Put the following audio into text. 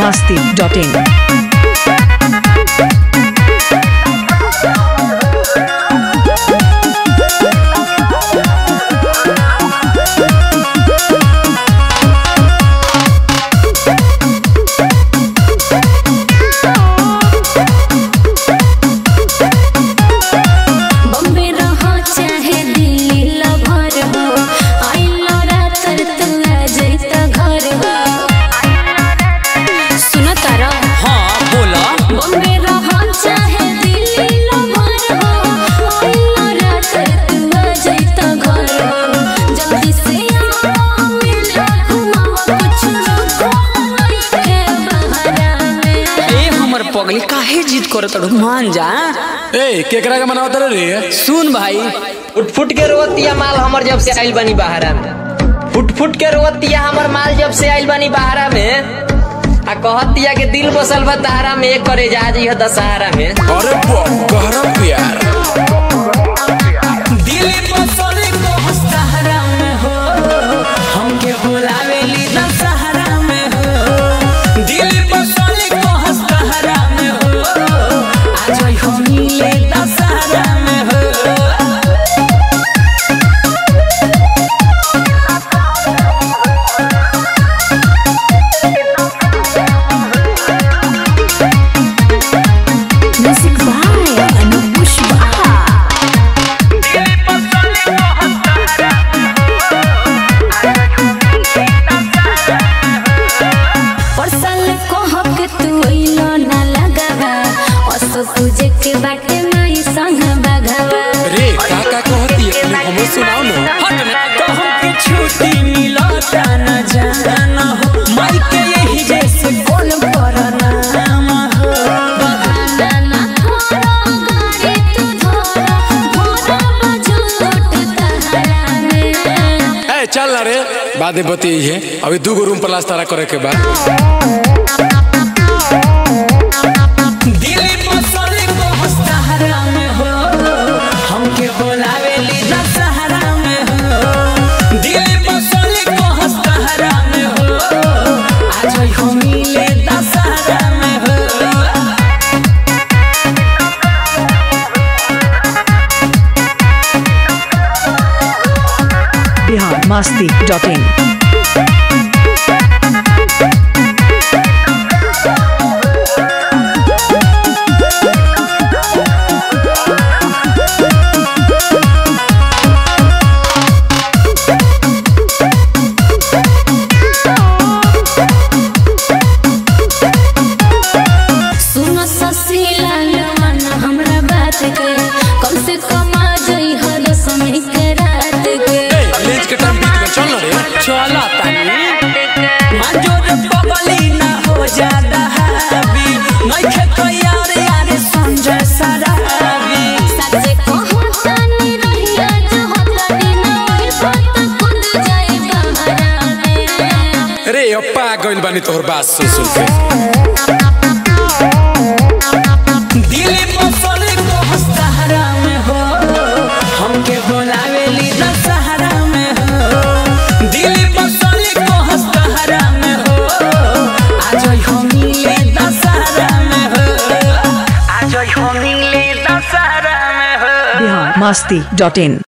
masti.in. Bombay रहो चाहे Delhi lover हो आइलो रात तू आ जैता घर हो सुनो तारा हाँ बोला बम्बे रहो चाहे दिल्ली लभर हो आइलो रात तू आ जैता घर हो जल्दी से आओ मिलो घुमाओ कुछ लोग के बहारा में ए हमर पगली काहे जिद करत अड़ू मान जा ए केकरा के मनावत रे सुन भाई फुट फुट के रोवतिया माल हमर जब से आइल बानी बहारा में फुट फुट के रोवतिया हमर माल जब से आइल बानी बहारा में आ कहतिया के दिल बसल बा तारा में एक करे जा जी दशहरा में अरे बाप गहरा प्यार दिल बसले को सहारा में हो हमके बुलावेली दशहरा में हो दिल बसले को सहारा में हो आज हम मिले दशहरा में हो Music by Anup Pushpa. परसल को हक तू इलो ना लगावा असो तुझे के बाटे माई संग बगावा रे का का कहती है तनी हमो सुनाओ ना हट ना तो हमके छुट्टी मिलता न जाना हो माई के यही जैसे कौन करना हो बहाना ना करो गाड़ी तू धरो भोरा बजूट तहरा में ए चल ना रे बादे बती है अभी दू गो रूम प्लास्टर करे के बाद दिल बसले को सहारा में हो हमके बुलावेली दशहरा में हो दिल बसले को सहारा में हो आज हम मिले दशहरा में हो Bihar masti.in. सुनो ससी लाल मन हमरा बात के कम से कम आ जाई हर समय के रात के ए लेज के टाइम बीत गया चल ना रे चला तानी मंजूर पगली ना हो जादा हावी नहीं खेतो यार यार संजय सरावी सच्चे कहूं तानी रहिया जो होतनी ना ओई बात खुद जाए बहारा में रे अप्पा गइल बानी तोहर बात सुन सुन के दिल बसले को सहारा में हो हमके बुलावेली दशहरा में हो दिल बसले को सहारा में हो आज हम मिले दशहरा में हो आज हम मिले दशहरा में हो Bihar masti.in.